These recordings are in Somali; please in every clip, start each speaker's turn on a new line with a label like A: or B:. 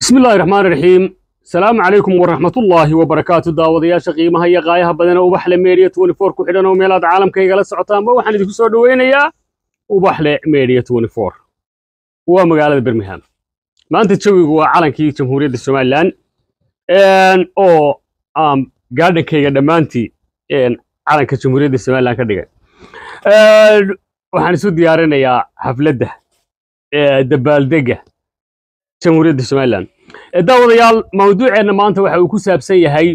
A: bismi illaahi raxmaan raxiim salaamu calaykum waraxmatullaahi wabarakaatu daawadayaasha qiimaha iyo qaayaha badan ee ubaxle media twenty four ku xidhan oo meelaad caalamka igala socotaanba waxaan idinku soo dhoweynayaa ubaxle media twenty four waa magaalada birmingham maanta jawigu waa calankii jamhuuriyadda somalilan oo aan gaadhankayga dhammaantii calanka jamhuuriyadda somalilan ka dhigay waxaan isu diyaarinayaa xafladda dabaaldega jamhuuriyadda somalilan daawadayaal mawduuceenna maanta waxa uu ku saabsan yahay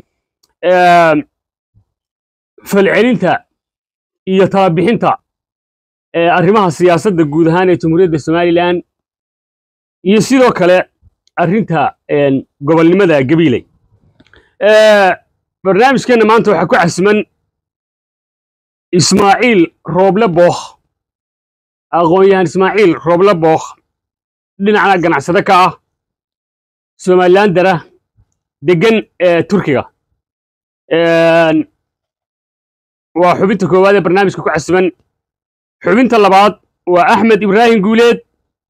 A: falcelinta iyo talabixinta arrimaha siyaasadda guud ahaan ee jamhuuriyadda somalilan iyo sidoo kale arrinta gobolnimada gabiiley barnaamijkeenna maanta waxaa ku casiman ismaaciil rooble bookh aqoon-yahan ismaaciil rooble bookh dhinacna ganacsade ka ah somalilan dara degan ee turkiga waa xubinta koowaad ee barnaamijka ku casiman xubinta labaad waa axmed ibraahim guuleed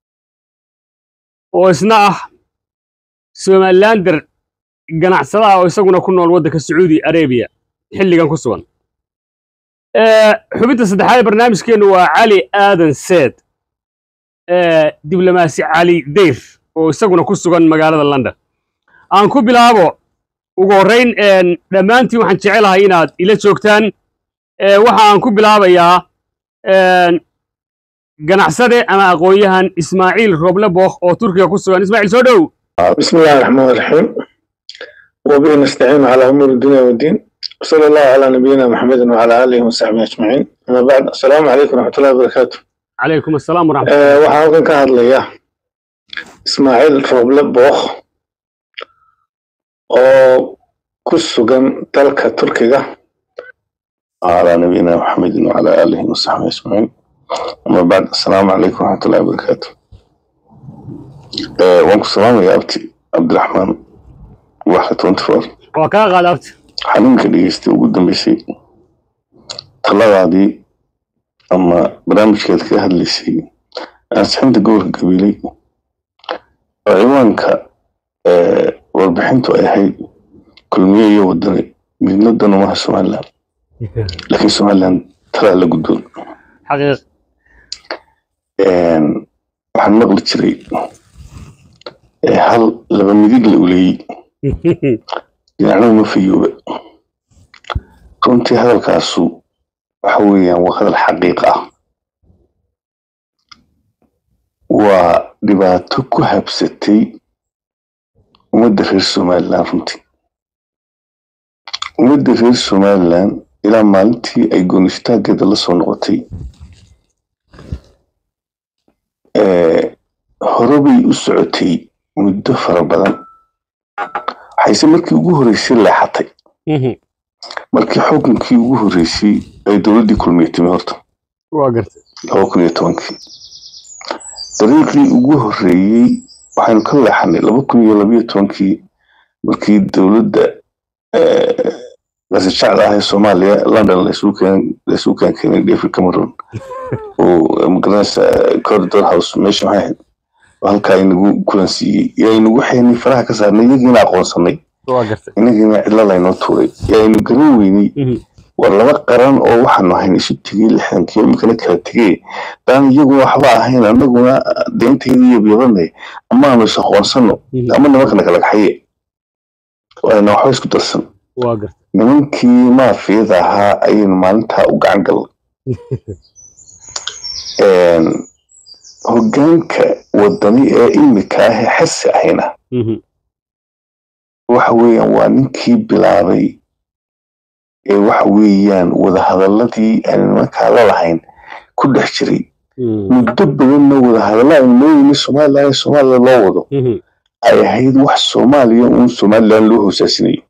A: oo isna ah somalilan dar ganacsada ah oo isaguna ku nool waddanka sacuudi arabiya xilligan ku sugan xubinta saddexaad ee barnaamijkeennu waa cali aadan seed diblomaasi cali dayr oo isaguna ku sugan magaalada london aan ku bilaabo ugu horrayn dhammaantiin waxaan jecelahay inaad ila joogtaan waxa aan ku bilaabayaa ganacsade ama aqoon-yahan ismaaciil roble bookh oo turkiga ku sugan ismaaciil soo dhow
B: بسم الله الرحمن الرحيم وبه نستعين على أمور الدنيا والدين وصلى الله على نبينا محمد وعلى آله وصحبه أجمعين أما بعد السلام عليكم ورحمة الله وبركاته
A: calaykum assalaam waraxmat
B: أه waxaan halkan ka hadlayaa ismaaciil rooble bookh oo ku sugan dalka turkiga
C: على نبينا محمد وعلى آله وصحبه أجمعين أما بعد السلام عليكم ورحمة الله وبركاته آه وانكم السلام يا أبتي عبد الرحمن واحد تونت فور
A: waa kaa qaadaabta
C: xanuunka dhegeystay ugu dambeysay taladaadii ama barnaamijkeed ka hadlaysay ansixinta gobolka gabiiley oo ciwaanka ee, warbixintu ay ahayd kulmiye iyo wadani midna dan umaha somalilan laakiin somalilan talaa la gudboon
A: xaqiiq
C: Een, waxaan maqli jiray ee, hal laba midig la uleeyey dhinacna uma fayooba runtii hadalkaasu waxa weeyaan waa hadal xaqiiq ah waa dhibaato ku habsatay ummadda reer somalilan runtii ummadda reer somalilan ilaa maalintii ay goonistaageeda la soo noqotay ee, hore bay u socotay muddo fara badan waxayse markii ugu horreysay leexatay markii xukunkii ugu horreysay ay dowladdii kulmiye timi horta
A: waa gartay
C: laba kun iyo tobankii dariiqii ugu horreeyey waxaynu ka leexanay laba kun iyo labayo tobankii markii dowladda qasijacda ah ee soomaaliya london laysugu keen laysugu keen keenay david cameron oo magaranaysa corridor house meesha maxay ahayd oo halkaa inagu kulansiiyey yaa inagu xeynay faraha ka saarnay iyagiina aqoonsanay
A: waa gartay
C: inagiina cidla laynoo tuuray yaa aynu garan weynay war laba qaran oo waxaanu ahayn isu tegey lixdankii imikana kala tegey daan iyaguna waxba ahayn annaguna deentayda iyo biibanay amaanu is aqoonsano ama nimankana kala kaxaye waana waxba isku darsan
A: waa gartay
C: nimankii maafiyada ahaa ayaynu maalintaa u gacan galnay Een, hoggaanka wadani ee imika ah ee xasi ahayna waxa weeyaan waa ninkii bilaabay ee waxa weeyaan wadahadaladii aan nimankaa la lahayn ku dhex jiray muddo badanna wadahadalla aynu mooyeyni somalilan ee soomaaliya loo wado ay ahayd wax soomaaliya uun somalilan loo hoosaasinayo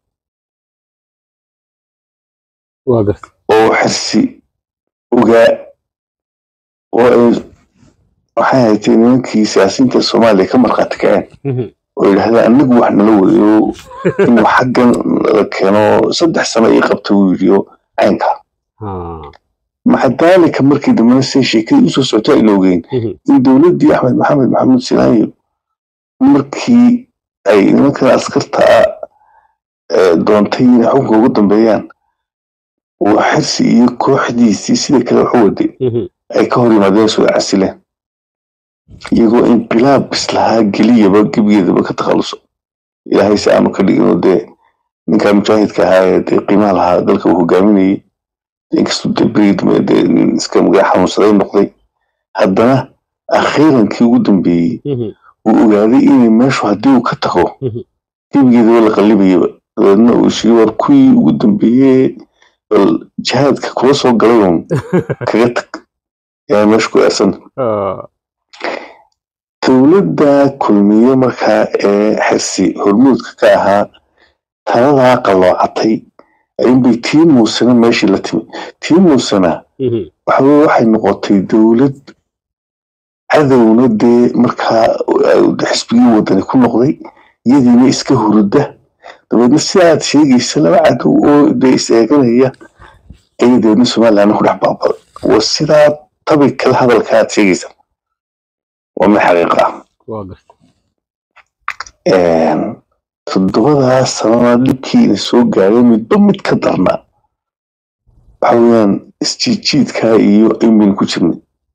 A: waa gartay
C: oo xasi ogaa oo ay waxay haytay nimankii siyaasiyiinta soomaaliya ka markhaati kaceen oo yidhahdeen anagu wax nala wadayo inuu xaggan la keeno saddex sano ii qabta wuu yidhi oo caynka maca daalika markii dambena say sheekadii usoo socota aynu ogeyn in dowladdii axmed maxamed maxamuud sinaayo markii ay nimankan askarta ah doontay inay xukunka ugu dambeeyaan uu xirsi iyo kooxdiisii sida kale waxu waday ay ka hor yimaadeen soo casileen iyagoo inqilaab islahaa geliyaba gebigeedaba ka takhaluso ilaahay si aanu ka dhigino dee ninkaa mujaahidka ahaa ee dee qiimaha lahaa dalka uu hogaaminayay inkastuu dee berigi dambe dee nin iska magaca xanuunsaday noqday haddana akhiirankii ugu dambeeyey uu ogaaday inay meeshu haddii uu ka tago gebigeedaba la qallibayaba dabeedna uu shigi war kuwii ugu dambeeyey bal jihaadka kula soo galay uun kaga tag yaa meesha ku eersan dowladda kulmiye markaa ee xirsi hormuudka ka ahaa taladaa qalloocatay ayunbay tii muusena meeshii la timi tii muusena waxaweye waxay noqotay dowlad cadowna dee markaa xisbigii wadani ku noqday iyadiina iska hurudda dabeedna si aad sheegaysa laba cadow oo dee is eeganaya ayay dabeedna somalilandna ku dhex baabada waa sidaa tabi kale hadalka aad sheegaysa waa mid xaqiiqa ah toddobadaa sanana dhibkiina soo gaaray midba mid ka darnaa waxa weeyaan isjiidjiidkaa iyo aybaynu ku jirnay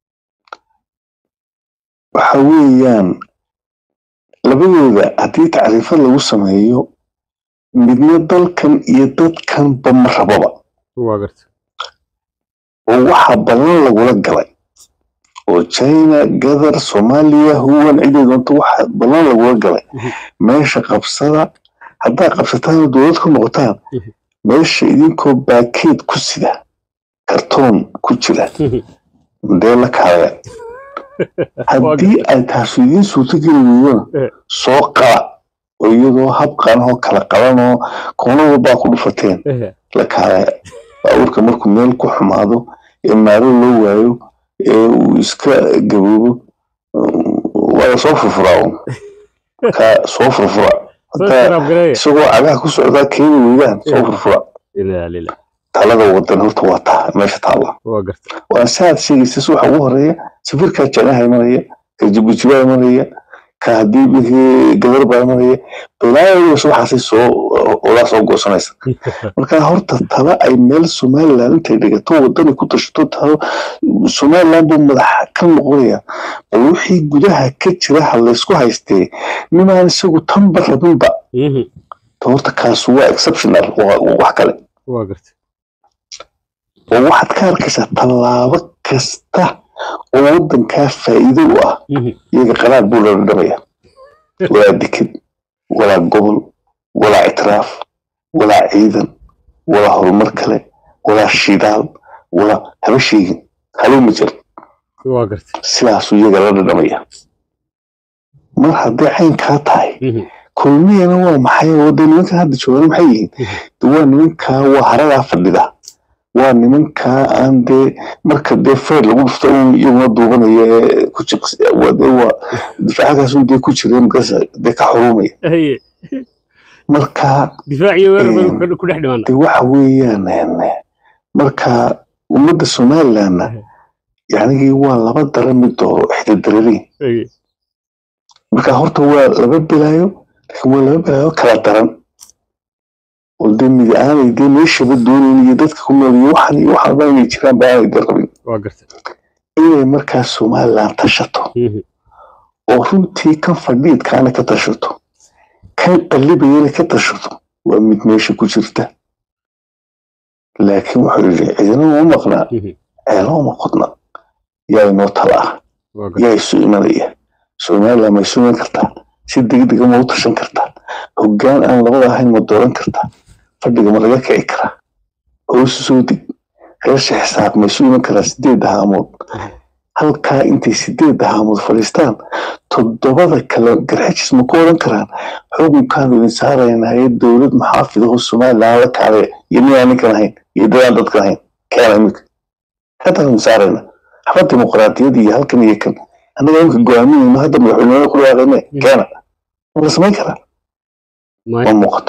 C: waxa weeyaan labadooda haddii tacriifad lagu sameeyo midna dalkan iyo dadkanba ma rababa oo waxaa ballan lagula galay oo china gadar soomaaliya huwan cidii doonto waxa ballan lagula galay meesha qabsada haddaa qabsataan dowlad ku noqotaan meesha idinkoo baakeed ku sida kartoon ku jira dee la kaaya haddii ay taasu idiin suurto geli weydona soo qala oo iyadoo habqanahoo kala qabanoo koona walbaa ku dhufateen la kaaya baabuurka markuu meel ku xumaado ee maalo loo waayo ee uu iska gaboobo waa la soo furfuraa markaa soo furfura hataa isagoo cagaha ku socdaa keeni weydaan soo furfura talada wadan horta waa taa meesha taalla waa saaad sheegaysa si waxa ugu horeeya safirkaa janaha imanaya ka jibuutibaa imanaya ka haddii bikii gabar baa imanaya balaayadas waxaasay soo olaa soo goosanaysa marka horta tala ay meel somaliland intay dhigato wadani ku tashato talo somaliland buu madax ka noqonaya bal wixii gudaha ka jira ha laysku haystee nimaan isagu tanba rabinba horta kaas waa exceptional wax kale oo waxaad ka arkaysaa tallaabo kasta oo waddankaa faa'iido u ah iyaga qanaad buu loola dhamaya walaa deked walaa gobol walaa ictiraaf walaa ciidan walaa horumar kale walaa shidaal walaa haba sheegin haluma jir sidaasuu iyaga la dhadhamaya mar hadday caynkaa tahay kulmiyana waa maxay wada nimankan hadda joogaan maxay yihiin waa nimankaa waa haradaa fadhida waa nimankaa aan dee marka dee feer lagu dhufto un iyaguna duubanaya ee ku waa difaacagaas un dee ku jira markaas dee ka xurumaya marka de waxa weeyaan marka ummadda somalilandna yacnigii waa laba dara mid dooro ixdadarariin marka horta waa laba bilaayo laakiin waa laba bilaayo kala daran oo dee midi aanay dee meeshaba doonayn iyo dadka ku nool iyo waxan iyo waxan ba inay jiraan ba aanay dee rabin inay markaa somaliland tashato oo runtii kan fadhiidkaana ka tashato kan qallibayana ka tashato waa mid meesha ku jirta laakiin wuxuu yidhi cidina uma maqnaa ceelo uma qodna yaa inoo tala ah yaa isu imanaya somaliland ma isu iman kartaa si degdega ma u tashan kartaa hoggaan aan labada ahayn ma dooran kartaa fadhiga ma laga kici karaa hoosu soo deg reersha xisaab ma isu iman karaa sideed haamood halkaa intay sideed haamood fadhiistaan toddobada kale garxajis ma ku odhan karaan xukunkaanu idin saaraynaaye dowlad maxaafidaho somaliland la kaalaya iyo ninaan ninkan ahayn iyo dadaan dadkan ahayn keena iminka haddaanu saarayna haba dimuqraadiyad iyo halkan iyo kan annaga imika go-aaminayno hadda madaxweynenimada ku dhawaaqayne keena ma la samayn karaa ma muuqato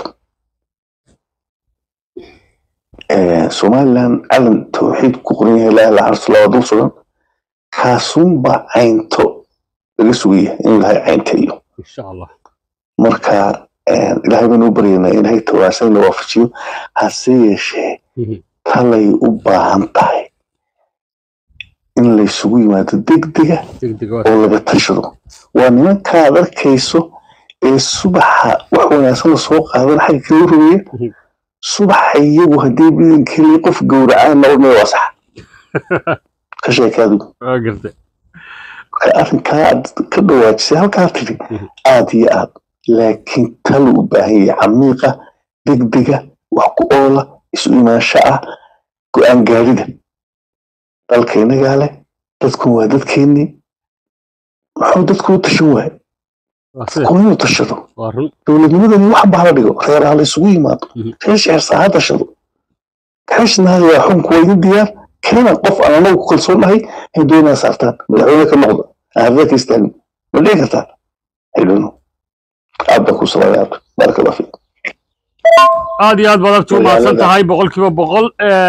C: somaliland calan tawxiid ku qoran yahay laa ilaha illallah dul sugan kaasunba caynto laga sugaya inuu ilahay caynteeyo marka ilaahay baynu u baryaynaa in hay tawaasana waafajiyo hase yeeshee talay u baahan tahay in laysugu yimaado degdega oo laga tashado waa nimankaad arkayso ee subaxa wax wanaagsan la soo qaadan xagga kala rumeeya subaxa iyagu haddii bidankeli qof gowracaan noqonaya waa sax ka sheekaadu marka arrinkaa aad ka dhawaajisay halkaa tiri aad iyo aad laakiin talu u baahan yahay camiiqa degdega wax ku oola isu imaansho ah go-aan gaarida dalka inagaa leh dadkun waa dadkeennii muxuu dadku u tashan waay dadku inuu tashado dowladnimadani wax baa la dhigo reeraha la isugu yimaado reer sheersaa ha tashado kaashnaada waa xunku waa idin diyaar keena qof aan anagu ku kalsoon nahay ay doonaa saartaan madaxweyne ka noqda ahada ka istaagin ma dhici kartaa xidhino aad baa ku salaamay abdu baaraka allah fiik
A: aad iyo aad baad agtu umahadsan tahay boqolkiiba boqol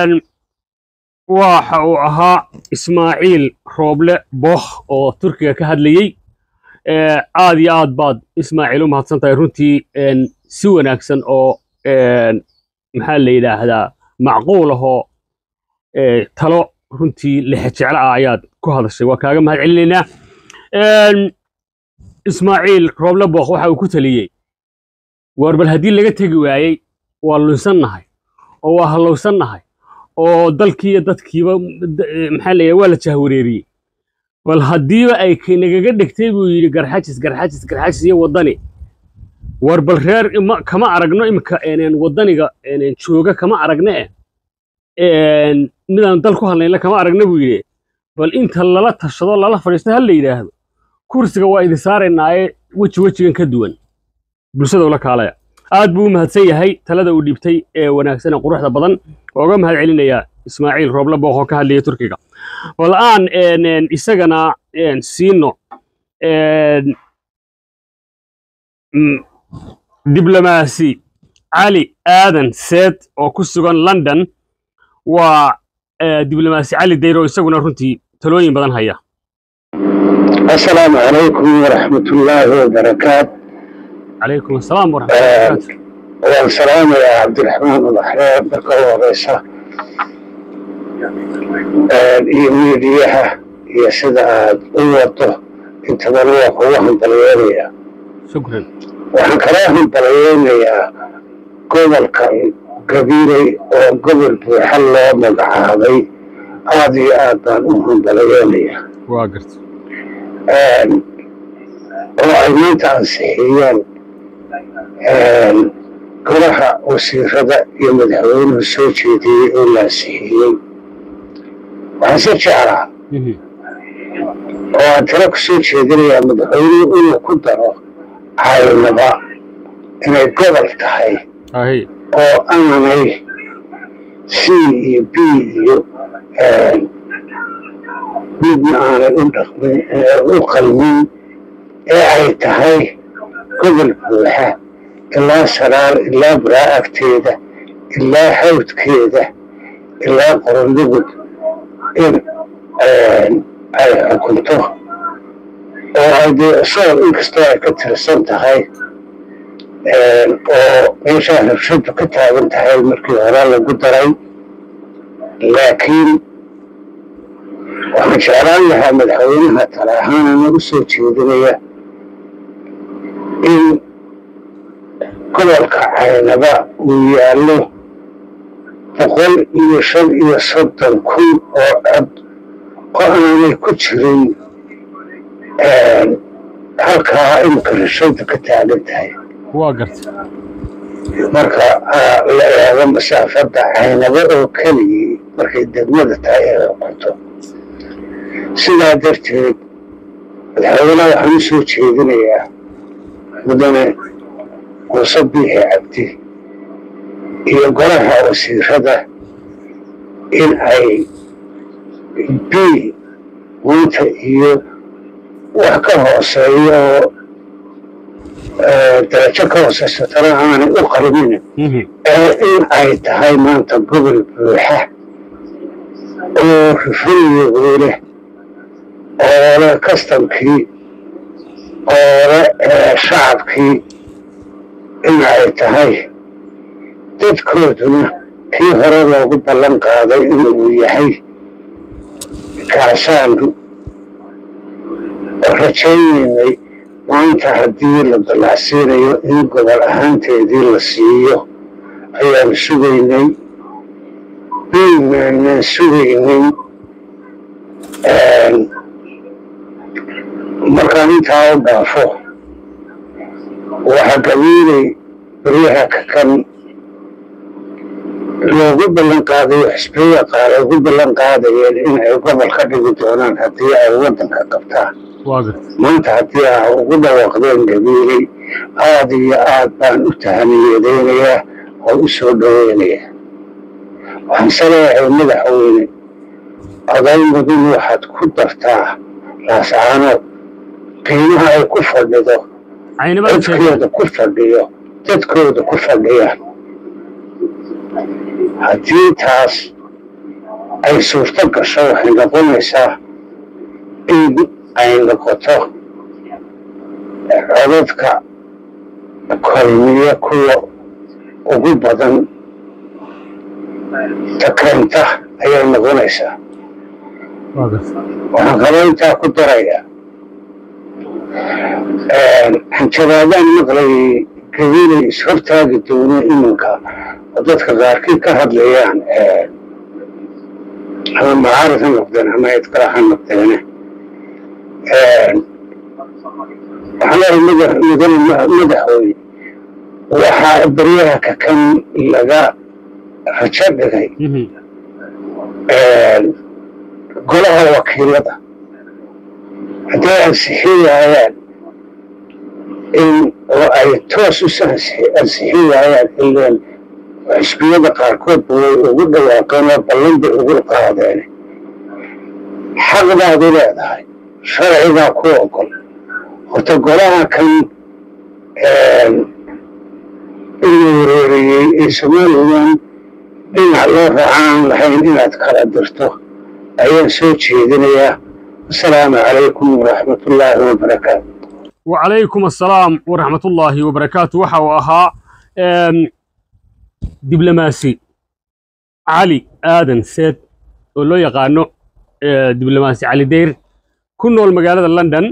A: waxa uu ahaa ismaaciil rooble bookh oo turkiga ka hadlayey aad iyo aad baad ismaaciil u mahadsan tahay runtii si wanaagsan oo maxaa la yidhaahdaa macquul ahoo talo runtii lexejeclo ah ayaad ku hadashay waa kaaga mahad celinaynaa ismaaciil rooble bookh waxa uu ku taliyey war bal haddii laga tegi waayey waa lunsannahay oo waa hallowsannahay oo dalkii iyo dadkiiba maxaa la waa la jahwareeriyey bal haddiiba ay nagaga dhigtay buu yidhi garxajis garxajis garxajis iyo waddani war bal reer kama aragno imika waddaniga jooga kama aragne eh midaan dal ku hadlayna kama aragna buu yidhi bal inta lala tashado lala fadhiisto ha la yidhaahdo kursiga waa idin saaraynaaye weji wejigan ka duwan bulshada ula kaalaya aad buu u mahadsan yahay talada uu dhiibtay ee wanaagsan ee quruxda badan ooga mahad celinayaa ismaaciil rooble bookh oo ka hadlaya turkiga bal aan isagana siino diblomaasi cali aadan seed oo ku sugan london waa diblomaasi cali dayro isaguna runtii talooyin badan haya
D: asalaamu calaykum waraxmatullaahi wabarakaat
A: calaykum asalaam waraxmatullahi
D: waan salaamayaa cabdiraxmaan ulaxreer marka u horeysa iyo miidiyaha iyo sida aad u wado intabana waa kugu hambalyeynaya
A: shukran
D: waxaan kala hambalyeynayaa gobolkan gabiiley oo gobol buuxa loo magacaabay aad iyo aad baan u hambalyeynaya
A: waa garta
D: oo ay maanta ansixiyeen golaha wasiirada iyo madaxweynuhu soo jeediyey oo la ansixiyey waxaan se jeclaa oo aan talo ku soo jeedinayaa madaxweynuhu inuu ku daro caynaba inay gobol tahay oo aanay c iyo b iyo midna aanay u dhaqmin u qalmin ee ay tahay gobol buuxa ilaa saraar ilaa buraa agteeda ilaa hawdkeeda ilaa qorondugud in ay xukunto oo ay dee sool inkastoo ay ka tirsan tahay oo meeshaa rabshadu ka taagan tahay markii hore lagu daray laakiin waxaan jeclaan lahaa madaxweynaha tale ahaan anagu soo jeedinaya in gobolka caynaba uu yaallo boqol iyo shan iyo soddon kun oo cod oo aanay ku jirin halkaa imika rashadu ka taagan tahay
A: waa garta
D: marka la eego masaafadda caynaba oo keligii markay degmada tahay ee xukunto sidaa darteed madaxweynaha waxaan u soo jeedinayaa mudane muuse biixi cabdi iyo golaha wasiirada in ay b maanta iyo wax ka hooseeya oo darajo ka hooseysa tana aanay u qarmin ee in ay tahay maanta gobol buuxa oo rifriyogu leh oo leh kastamkii oo leh shacabkii ay tahay dadkooduna kii hore loogu ballan qaaday inuu yahay kaasaanu rajaynaynay maanta haddii la dallacsiinayo in gobol ahaanteedii la siiyo ayaanu sugaynay biimaanan sugaynay markaan intaa u dhaafo waxaa gabiilay beryaha kakan loogu ballan qaadayo xisbiya qaar ay ugu ballan qaadayeen in ay gobol ka dhigi doonaan haddii ay waddanka qabtaan maanta haddii aa ugu dhawaaqdeen gabiilay aad iyo aad baan u tahaniyadeynayaa oo u soo dhoweynayaa waxaan saleeyahay madaxweyne oday mudun waxaad ku dartaa laascaanood qiimaha ay ku fadhido dadkooda ku fadhiyo dadkooda ku fadhiyaan haddii taas ay suurto gasho waxay noqonaysaa in ay noqoto codadka kolmiya kuwa ugu badan takeenta ayay noqonaysaa waxaan kaloo intaa ku darayaa hanjabaadaan maqlayay gabiilay ishortaagi doono iminka oo dadka qaarkii ka hadlayaan ama macaarid ha noqdeen ama cid kale ha noqdeene waxaan leeyahay mudane madaxweyne waxaa beryaha kakan laga rajo dhigay golaha wakiilada hadday ansixin waayaan in oo ay toos u ansixin waayaan ileen xisbiyada qaarkoodba way ugu dhawaaqeen oo ballan bay ugu qaadeen xaqdaadu leedahay sharcigaa ku ogol horta golaha kan inuu wareeriyey ee somalilan dhinac loo raacaan lahayn inaad kala dirto ayaan soo jeedinayaa asalaamu calaykum waraxmatullaahi wabarakaatu
A: wacalaykum assalaam waraxmatullaahi wabarakaatu waxa uu ahaa diblomaasi cali aadan seed oo loo yaqaano diblomaasi cali deyr ku nool magaalada london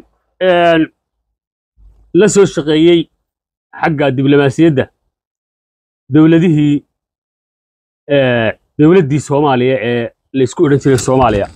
A: la soo shaqeeyey xagga diblomaasiyadda dowladihii dowladdii soomaaliya ee laysku odhan jiray soomaaliya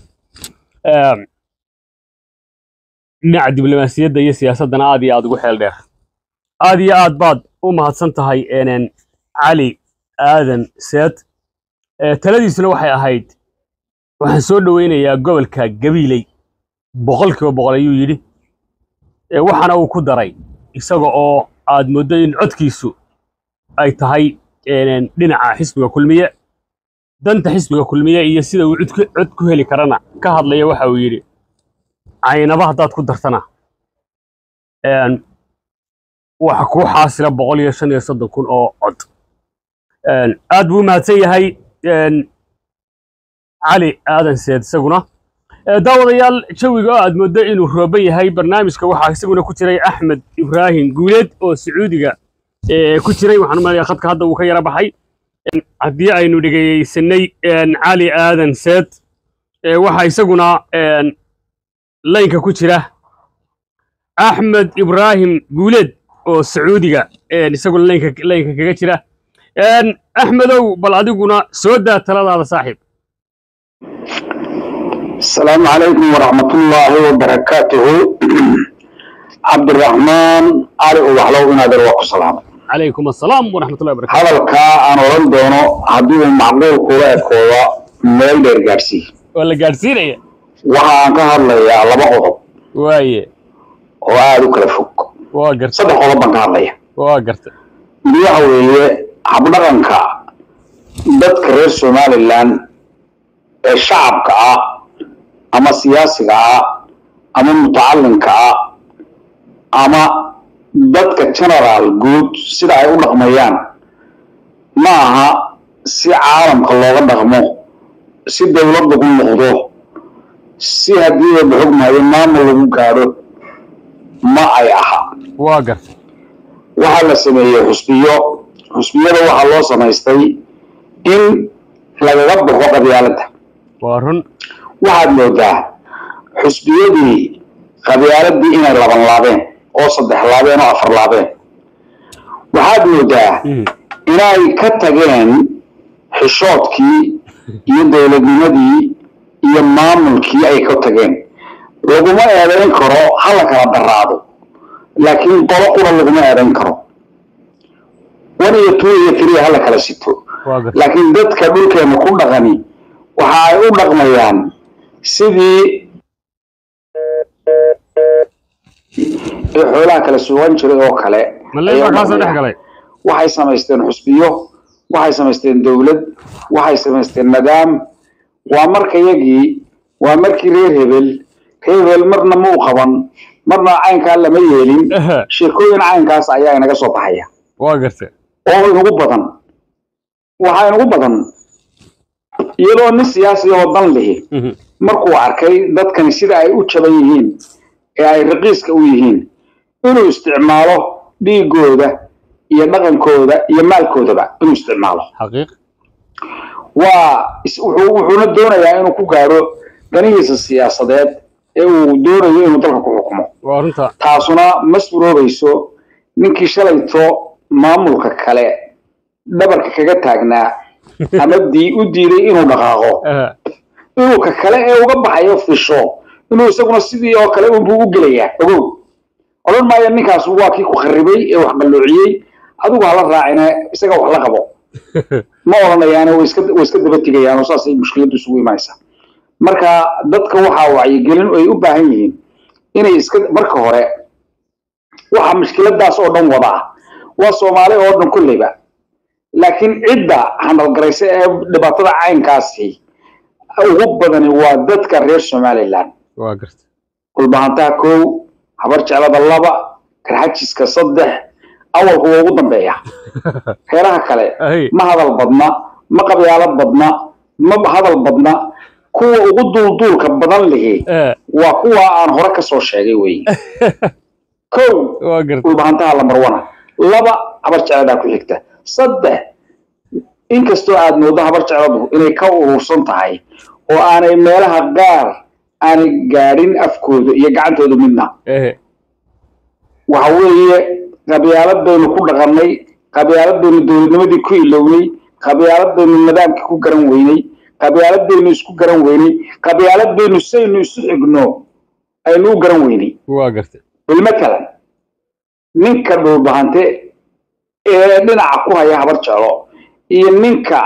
A: dhinaca diblomaasiyadda iyo siyaasaddana aad iyo aad ugu xeel dheer aad iyo aad baad u mahadsan tahay cali aadan seed taladiisuna waxay ahayd waxaan soo dhoweynayaa gobolka gabiiley boqol kiiba boqol ayuu yidhi waxaana uu ku daray isaga oo aad mooddo in codkiisu ay tahay dhinaca xisbiga kulmiye danta xisbiga kulmiye iyo sida uu cod ku heli karana ka hadlaya waxa uu yidhi caynaba haddaad ku dartana waxa kuu xaasila boqol iyo shan iyo soddon kun oo cod aad buu u mahadsan yahay cali aadan seed isaguna daawadayaal jawiga oo aad mooddo inuu rooban yahay barnaamijka waxaa isaguna ku jiray axmed ibraahim guuleed oo sacuudiga ku jiray waxaan u malaya khadka hadda uu ka yara baxay haddii aynu dhegeysanay cali aadan seed waxaa isaguna laynka ku jira axmed ibraahim guuleed oo sacuudiga isaguna laynka laynka kaga jira axmedow bal adiguna soo daa taladaada saaxiib
E: السلام عليكم ورحمة الله وبركاته عبد الرحمن علي وحلو إن هذا الوقت سلام
A: calaykum assalaam waraxmatullahi wabarakatu
E: hadalkaa aan oran doono haddii uu macquul kula ekooda meel dheer gaadhsii
A: waa la gaadhsiinaya
E: waxa aan ka hadlayaa laba qodob
A: waaye
E: oo aada u kala fog
A: waa garta
E: saddex qodob baan ka hadlaya
A: waa garta
E: mid waxa weeye habdhaqanka dadka reer somalilan ee shacabka ah ama siyaasiga ah ama mutacalinka ah ama dadka generaal guud sida ay u dhaqmayaan ma aha si caalamka looga dhaqmo si dowlad lagu noqdo si haddii la xogmayo maamul lagu gaadho ma ay aha
A: waa garta
E: waxaa la sameeyey xusbiyo xusbiyada waxaa loo samaystay in lagaga baxo qabyaaladda
A: waa run
E: waxaad moodaa xusbiyadii qabyaaladii inay laban laabeen oo saddex laabeen oo afar laabeen waxaad moodaa
A: Mhm.
E: inay ka tageen xishoodkii iyo dowladnimadii iyo maamulkii ay ka tageen laguma eedayn karo ha la kala daraado laakiin qolo qura laguma eedayn karo one iyo two iyo three ha la kala sito
A: waa garta
E: laakiin dadka dhulkeena ku dhaqani waxa ay u dhaqmayaan sidii ee xoolaha kala sugan jiray oo kale
A: malee
E: ayay
A: baa
E: u
A: kaasoo dhex
E: dhaqmayaan.
A: galay
E: waxay samaysteen xusbiyo waxay samaysteen dowlad waxay samaysteen nidaam waa markayagii waa markii reer hebel reer hebel marna ma u qaban marna caynkaa lama yeelin
A: Aha.
E: sheekooyin caynkaas ayaa inaga soo baxaya
A: waa garta
E: oo inugu badan waxaa inugu badan iyadoo nin siyaasi oo dan lihi
A: Mhm.
E: markuu arkay dadkani sida ay u jaban yihiin ee ay raqiiska u yihiin inuu isticmaalo dhiigooda iyo dhaqankooda iyo maalkoodaba inuu isticmaalo
A: xaqiiq
E: waa is- wuxuu- wuxuuna doonayaa inuu ku gaaro danihiisa siyaasadeed ee uu doonayo inuu dalka ku xukumo
A: waa runta
E: taasuna ma suroobayso ninkii shalayto maamulka kale dhabarka kaga taagnaa ama dii u diiday inuu dhaqaaqo
A: Aha.
E: inuu ka kale ee uga baxayo fisho inuu isaguna sidii oo kale unbuu u gelayaa ogow odhan maayo ninkaas waa kii ku kharibay ee wax qalloociyey adigu hala raacine isaga wax la qabo ma odhanayaane way iska way iska daba tegayaan oo saasay mushkiladdu isugu imanaysaa marka dadka waxaa wacyigelin ay u baahan yihiin inay iska marka hore waxa mushkiladaas oo dhan wada ah waa soomaali oo dhan kolleyba laakiin cidda handalgaraysa ee dhibaatada caynkaasi ugu badani waa dadka reer somaliland
A: waa garta
E: kulbahantaha kow habar jeclada laba karxajiska saddex awalku waa ugu dambeeya reeraha kale
A: Ahay.
E: ma hadal badna ma qabyaalad badna ma hadal badna kuwa ugu duulduulka badan lihi
A: Eh,
E: waa kuwa aan hore ka soo sheegay weeye kow
A: waa garta
E: dhulbahantaha lambar wana laba habar jecladaa ku xigta saddex inkastoo aad moodo habar jecladu inay ka urursan tahay oo aanay meelaha qaar aanay gaadhin afkooda iyo gacantooda midna
A: ehe
E: waxa weeye qabyaalad baynu ku dhaqannay qabyaalad baynu dowladnimadii ku ilownay qabyaalad baynu nidaamkii ku garan weynay qabyaalad baynu isku garan weynay qabyaalad baynu saynu isu xigno aynu u garan weynay
A: waa garta
E: bilmatalan ninka dhulbahante ee dhinaca ku haya habar jeclo iyo ninka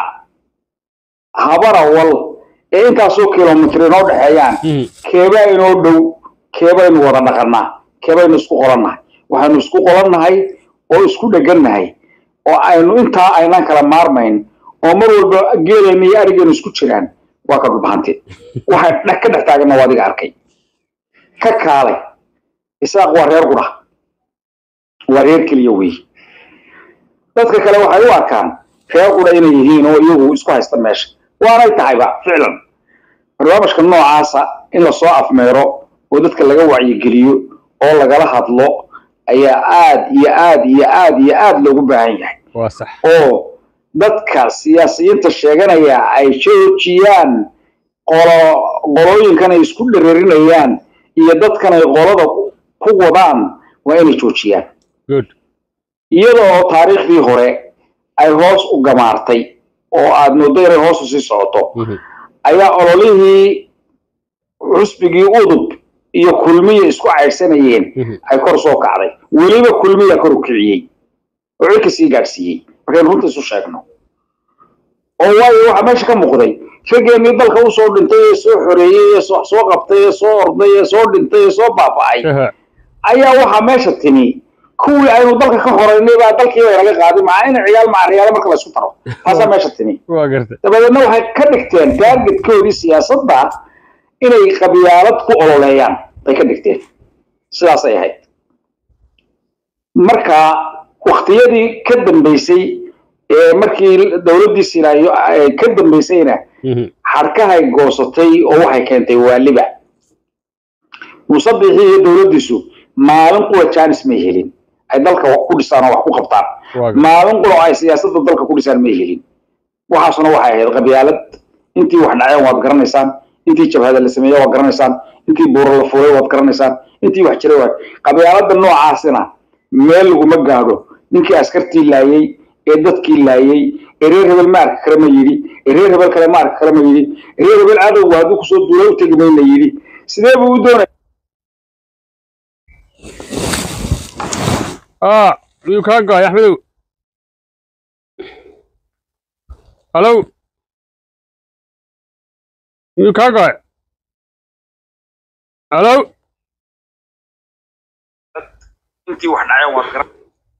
E: habarawal ee intaasoo kilomitr inoo dhexeeyaan
A: Mhm.
E: keebaa inoo dhow keebaynu wada dhaqannaa keebaynu isku qolannahay waxaynu isku qolannahay oo isku dhegannahay oo aynu intaa aynaan kala maarmayn oo mar walba geelayna iyo arigeenu isku jiraan waa ka dhulbahante waxay dhex ka dhex taaganna waa adiga arkay ka kaalay isaaq waa reer qudha waa reer keliya wey dadka kale waxay u arkaan reer qudha inay yihiin oo iyagu isku haysta meesha waanay tahayba ficlan barnaamijka noocaasa in lasoo afmeero oo dadka laga wacyigeliyo oo lagala hadlo ayaa aad iyo aad iyo aad iyo aad loogu baahan yahay
A: waa sax
E: oo dadka siyaasiyiinta sheeganaya ay joojiyaan qolo qolooyinkan ay isku dhereerinayaan iyo dadkan ay qolada ku wadaan waa inay joojiyaan
A: good
E: iyada oo taariikhdii hore ay hoos u gamaartay oo aad mooddo inay hoos u sii socoto
A: Mhm.
E: ayaa ololihii xusbigii udub iyo kulmiya isku caydhsanayeen
A: Mhm.
E: ay kor soo kacday weliba kulmiya kor u kiciyey oo cirka sii gaadhsiiyey markaynu runta isu sheegno oo waayo waxaa meesha ka muuqday raggeenii dalka usoo dhintay ee soo xoreeyey ee soo soo qabtay ee soo orday ee soo dhintay ee soo baaba'ay
A: Aha.
E: ayaa waxaa meesha timi kuwii aynu dalka ka horeynay baa dalkii bay naga qaaday macaa in ciyaal maca riyaalo marka la isku taro taasaa meesha timi
A: waa garta
E: dabadeedna waxay ka dhigteen taargetkoodii siyaasadda inay qabyaalad ku ololeeyaan bay ka dhigteen sidaasay ahayd marka waktiyadii ka dambeysay ee markii dowladdii silaayo ay ka dambeysayna
A: Mhm.
E: xadhkahay goosatay oo waxay keentay waaliba muuse bixii iyo dowladdiisu maalin kuwa jaanis may helin ay dalka wax ku dhisaan oo wax ku qabtaan maalin quro ay siyaasadda dalka ku dhisaan may helin waxaasuna waxay ahayd qabyaalad intii wax dhaceen waad garanaysaan intii jabhada la sameeye waad garanaysaan intii buuro la fuulay waad garanaysaan intii wax jiray waad qabyaaladda noocaasina meel laguma gaadho ninkii askartii laayey ee dadkii laayey ee reer hebel ma arki kale ma yidhi ee reer hebel kale ma arki kale ma yidhi ee reer hebel cadowga hadduu kusoo duula u tegi mayna yidhi sidee buu u doonaya
A: ah miyuu kaa go'ay axmedow halow miyuu kaa go'ay halow
E: intii wax dhaceen waad garan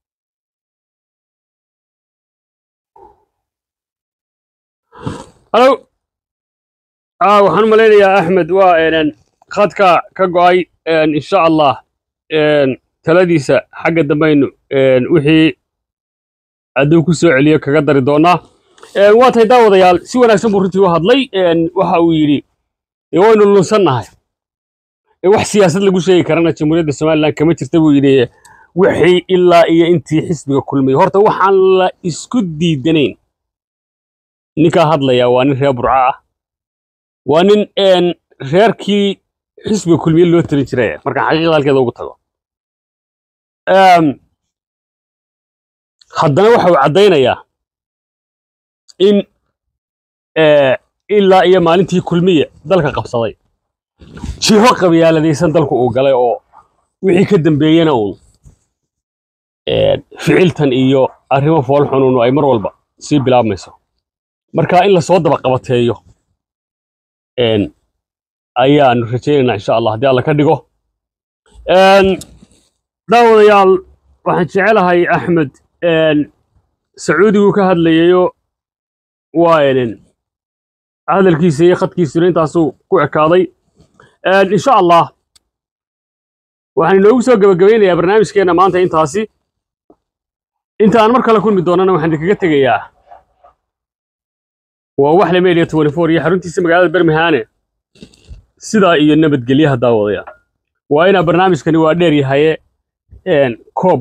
A: halow ah waxaan u malaynayaa axmed waa een khadka ka go'ay insha allah taladiisa xagga dambaynu wixii hadduu ku soo celiyo kaga dari doonaa waa tahay daawadayaal si wanaagsan buu runtii u hadlay waxa uu yidhi waynu lunsannahay wax siyaasad lagu sheegi karana jamhuuriyadda somalilan kama jirta buu yidhi wixii ilaa iyo intii xisbiga kulmay horta waxaan la isku diidanayn ninkaa hadlaya waa nin reer burca ah waa nin reerkii xisbiga kulmiye loo talin jiray marka xaqiiqda halkeeda ugu tago haddana waxa uu caddaynayaa in ilaa iyo maalintii kulmiye dalka qabsaday jiho qabyaaladaysan dalku uu galay oo wixii ka dambeeyena uun ficiltan iyo arrimo foolxununu ay mar walba sii bilaabmayso marka in lasoo daba qabateeyo ayaanu rajaynaynaa insha allah haddii alla ka dhigo daawadayaal waxaan jecelahay axmed sacuudigu ka hadlayayo waa hadalkiisa iyo khadkiisuna intaasuu ku ekaaday insha allah waxaan inoogu soo gebagabaynayaa barnaamijkeenna maanta intaasi inta aan mar kale kulmi doonana waxaan idinkaga tegayaa waa waxle media twenty four iyo xaruntiisa magaalada bermihane sidaa iyo nabadgelyaha daawadaya waa inaa barnaamijkani waa dheer yahaye koob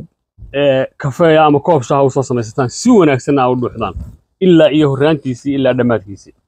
A: kafeeya ama koob shaha u soo samaysataan si wanaagsanna a u dhuuxdaan ilaa iyo horraantiisii ilaa dhammaadkiisii